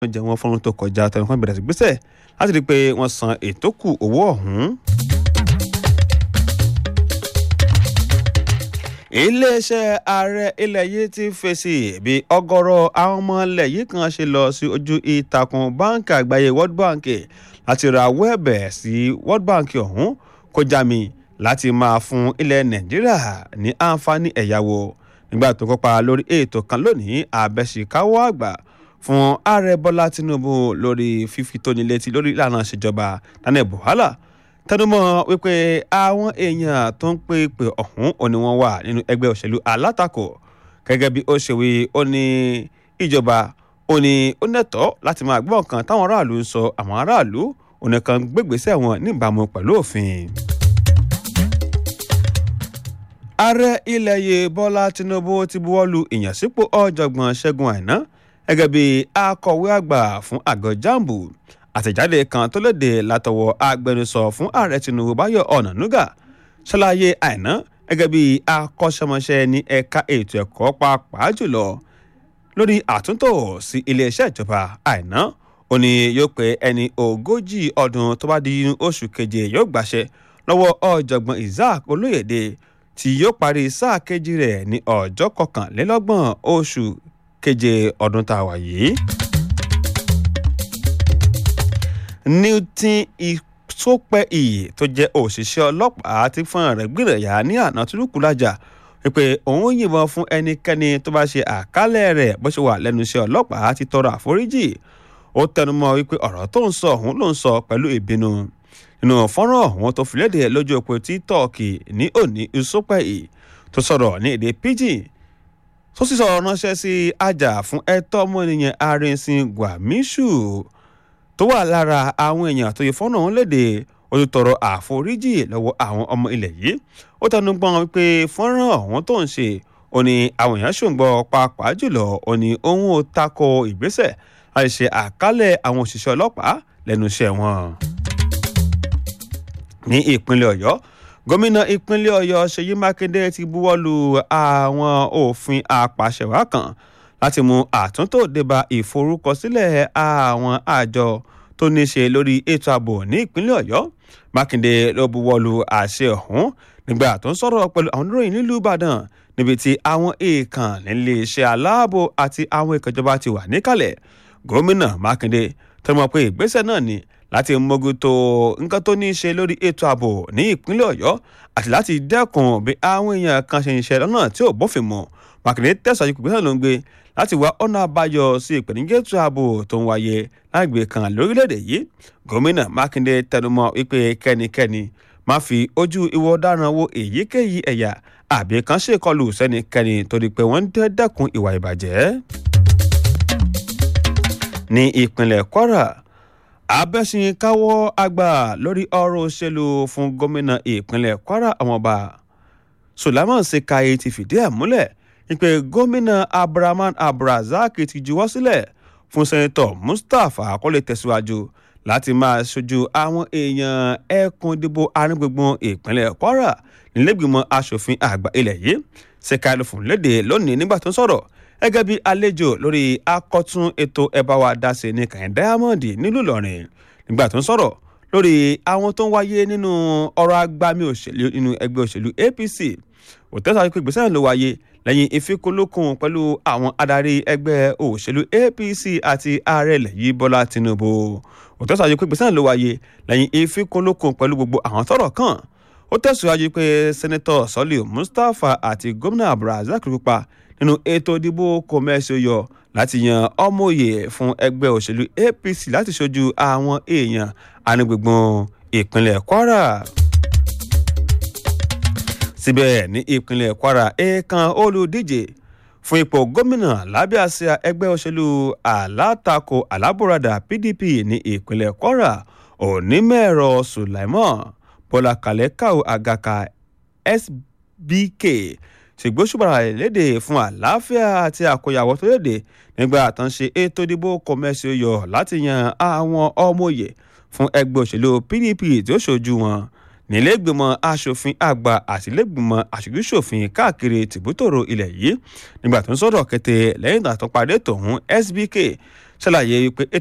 jẹ wọn fọ́nrún tó kọjá tẹnukọ́ bẹ̀rẹ̀ sí gbèsè láti rí i pé wọ́n san ètò kù owó ọ̀hún. iléeṣẹ́ ààrẹ ilẹ̀ yìí ti fèsì bí ọ̀gọ̀rọ̀ àwọn ọmọ ilẹ̀ yìí kan ṣe lọ sí ojú ìtàkùn báńkì àgbáyé world bank láti ra owó ẹ̀bẹ̀ sí world bank ọ̀hún kó já mi láti máa fún ilẹ̀ nàìjíríà ní àǹfààní ẹ̀yáwó nígbà tó kópa lórí ètò kan lónìí àbẹ̀síkáwọ́ àgbà fún ààrẹ bọ́lá tinubu lórí fífi tóni létí lórí ìlànà ìṣèjọba daniel buhala tẹnumọ́ wípé àwọn èèyàn tó ń pè pé ọ̀hún òní wọn wà nínú ẹgbẹ́ òṣèlú alátakò gẹ́gẹ́ bí ó ṣe wí ó ní ìjọba ó ní ó nẹ́tọ́ láti máa gbọ́ nǹkan táwọn aráàlú ń sọ àwọn aráàlú òní kan gbégbèsè wọn níbàámu pẹ̀lú òfin. ààrẹ ilẹ̀ yìí bọ́lá tinubu ti buwọ́lu ìyànsípò ọ̀jọ̀gbọ́n ṣẹ́gun àìná gẹ́gẹ́ bí akọ̀wé àgbà fún àgọ́ jambu àtẹ̀jáde kan tó léde látọwọ́ agbẹnusọ fún ààrẹ tinubu báyọ̀ ọ̀nànúgà ṣàlàyé àìná gẹ́gẹ́ bí akọ́ṣẹ́mọṣẹ́ ní ẹ̀ka ètò ẹ̀kọ́ pàápàá jùlọ lórí àtúntò sí iléeṣẹ́ ìjọba àìná ó ní yóò pé ẹni ogójì ọdún tó bá di oṣù keje yóò gbàṣẹ lọ́wọ́ ọ̀jọ̀gbọ́n isaac olóyèdè tí yóò parí sáà kejì rẹ̀ ní ọjọ́ kọkànlélọ́gbọ̀n oṣù keje ọdún tá a wà yìí. newton ìsopẹ́ ìyè tó jẹ́ òṣìṣẹ́ ọlọ́pàá ti fún rẹ̀ gbìrẹ̀yà ní àná tìlúkúlájà wípé òun yìnbọn fún ẹnikẹ́ni tó bá ṣe àkálẹ̀ rẹ̀ bó ṣe wà lẹ́nu iṣẹ́ ọlọ́pàá ti tọrọ àforíjì ó tẹnumọ́ wípé ọ̀rọ̀ tó ń sọ ọ̀hún ló ń sọ pẹ̀lú ìbínú nínú fọ́nrán ọ̀hún tó fi léde lójú òpó títọ́ọ̀kì ní òní ìsopẹ́ ìyè tó sọ̀rọ̀ ní èdè pidgin tó sì sọ̀rọ̀ ránṣẹ́ sí ajá fún ẹ̀tọ́ ọmọnìyàn arìnsìn gwamishu tó wà lára àwọn èèyàn tó yẹ fọ́nà ọ̀hún léde ó ti tọrọ àforíjì lọ́wọ́ àwọn ọmọ ilẹ̀ yìí ó tẹnu gbọ́n wípé fọ́nrán ọ̀hún tó ń ṣe ó ní àwọn èèyàn ṣòǹgbọ́ pàápàá jùlọ ó ní òun ò tako ìgbésẹ̀ láti ṣe àkálẹ̀ àwọn òṣìṣẹ́ ọlọ́pàá lẹ́nu iṣẹ́ wọn. ní ìpínlẹ̀ ọ̀yọ́ gómìnà ìpínlẹ̀ ọ̀yọ́ ṣèyí mákindé ti buwọ́ lu àwọn òfin apàṣẹwàá kan láti mú àtúntò débà ìforúkọsílẹ̀ àwọn àjọ tó ní ṣe lórí ètò ààbò ní ìpínlẹ̀ ọ̀yọ́ mákindé ló buwọ́ lu àṣẹ ọ̀hún nígbà tó ń sọ̀rọ̀ pẹ̀lú àwọn oníròyìn nílùú ìbàdàn níbi tí àwọn èèkàn nílé iṣẹ́ aláàbò àti àwọn ìkànjọba ti wà níkàlẹ̀ gómìnà mákindé tó mọ̀ pé ìgbésẹ̀ náà ni láti mójútó nǹkan tó ní í ṣe lórí ètò ààbò ní ìpínlẹ̀ ọ̀yọ́ àti láti dẹ́kun bí àwọn èèyàn kan ṣe ń ṣe lọ́nà tí ò bófin mu mákindé tẹ̀sán ìpínlẹ̀ ló ń gbé láti wá ọ̀nà àbáyọ sí ìpèníjà ètò ààbò tó ń wáyé lágbègbè kan lórílẹ̀‐èdè yìí gómìnà mákindé tẹnumọ́ wípé kẹ́nikẹ́ni má fi ojú ìwọ ọ̀daràn wo èyíkéyìí ẹ̀yà àbí kan ṣèkọlù sẹ́nikẹ́ni torí pé wọ́n ń dẹ́kun ìwà ìbàjẹ́. ní ìpínlẹ̀ kwara abẹ́sìnkáwọ́ àgbà lórí ọ̀rọ̀ òṣèlú fún gómìnà ìpínlẹ̀ kwara ọmọọba sulaiman sekaye ti fìdí ẹ̀ múlẹ̀ ìpè gómìnà abdulrahman abdulrasaq ti juwọ́ sílẹ̀ fún sẹ́ńtọ̀ mustapha akọ́lé tẹ̀síwájú láti máa ṣojú àwọn èèyàn ẹkùn ìdìbò arígbùngbùn ìpínlẹ̀ kwara nílẹ̀gbìmọ̀ asòfin àgbà ilẹ̀ yìí sekaye ló fún léde lónìí nígbà tó ń sọ̀rọ̀ gẹ́gẹ́ bí àlejò lórí akọ́tún ètò ẹ̀bá wa dáṣe ní kàn diamond nílùú ìlọrin nígbà tó ń sọ̀rọ̀ lórí àwọn tó ń wáyé nínú ọ̀rọ̀ agbami òṣèlú nínú ẹgbẹ́ òṣèlú apc òtẹ́sà pé ìgbésẹ̀ náà ló wáyé lẹ́yìn ìfikùnlukùn pẹ̀lú àwọn adarí ẹgbẹ́ òṣèlú apc àti ààrẹ ilẹ̀ yìí bọ́lá tinubu òtẹ́sà pé ìgbésẹ̀ náà ló wáyé lẹ́yìn ìfikùnlukùn pẹ̀lú gbogbo àwọn tọ́rọ̀ kàn ó tẹ̀síwájú pé sẹ́nẹ́tọ̀ sọ́lì mustapha àti gómìnà abdulrasaq pupa nínú ètò ìdìbò kọmẹ́sì yọ láti yan ọmọye fún ẹgbẹ́ òṣèlú apc láti ṣojú àwọn èèyàn anígbègbọn ìpínlẹ̀ kwara síbẹ̀ ní ìpínlẹ̀ kwara èèkàn olùdíje fún ipò gómìnà lábẹ́ àsíá ẹgbẹ́ òṣèlú alátakò alábòradà pdp ní ìpínlẹ̀ kwara onímọ̀ẹ̀rọ sulaiman bọ́lá kalẹ́kàó àgàkà sbk ṣègbóṣùbàrà léde fún àlàáfíà àti àkóyawọ́ tó léde nígbà àtúnṣe ètò ìdìbò kọmẹ́sì yọ láti yan àwọn ọmọye fún ẹgbẹ́ òṣèlú pdp tí ó ṣojú wọn nílẹ̀gbìmọ̀ asòfin àgbà àtìlẹ́gbìmọ̀ aṣojúṣòfin káàkiri tìbútòrò ilẹ̀ yìí nígbà tó ń sọ̀rọ̀ kété lẹ́yìn ìgbà tó parí tòun sbk ṣàlàyé pé